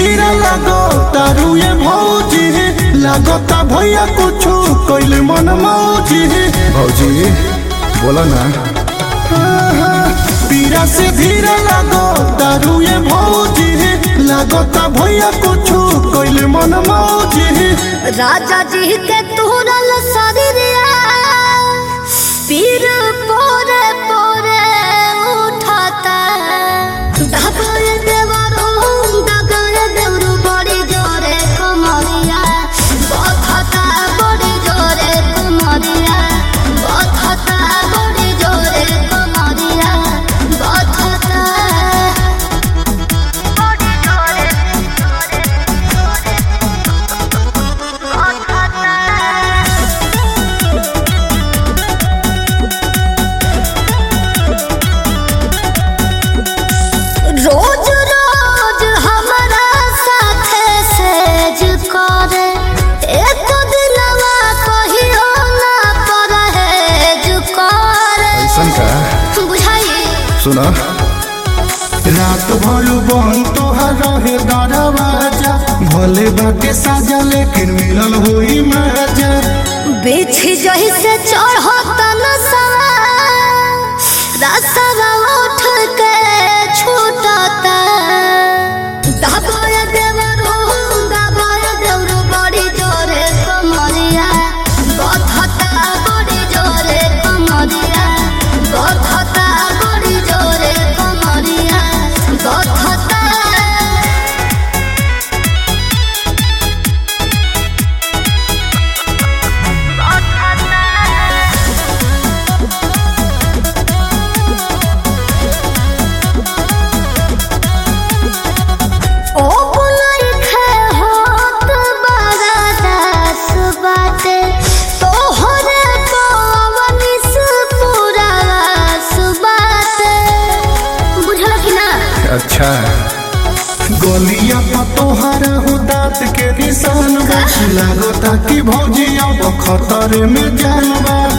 धीरे लगो तारू ये भौजी लगता भैया कुछ कैले मन मौजी भौजी बोला ना पीरा से धीरे लगो तारू ये भौजी लगता भैया कुछ कैले मन मौजी राजा जी के तुरल शरीरिया पीर पोरे पोरे उठाता दगाए देवरू दगाए देवरू बड़ी जोरे कमरिया बखता बड़ी जोरे कमरिया बखता बड़ी जोरे कमरिया बखता बड़ी जोरे रोज रोज हमारा साथे सेज करे एक दिलवा कहियो ना परहेज करे ऐसन का बुझाई सुना रात भर बन तोहर रहे दरवाजा भले बाटे साजा लेकिन मिलल होई मजा बिछी जही से चढ़ता नसवा रसवा उठ के छूटता दबाए देवरू दबाए देवरू बड़ी जोरे कमरिया बधता बड़ी जोरे कमरिया बधता बड़ी जोरे कमरिया बधता ओ बुलाई खे होत बड़ा दास बाटे तोहरे पवनी से पूरा सुबाटे बुझल कि ना अच्छा गलिया पर तोहरा हो दांत के निशान बा लागता कि भौजी अब खतर में जान बा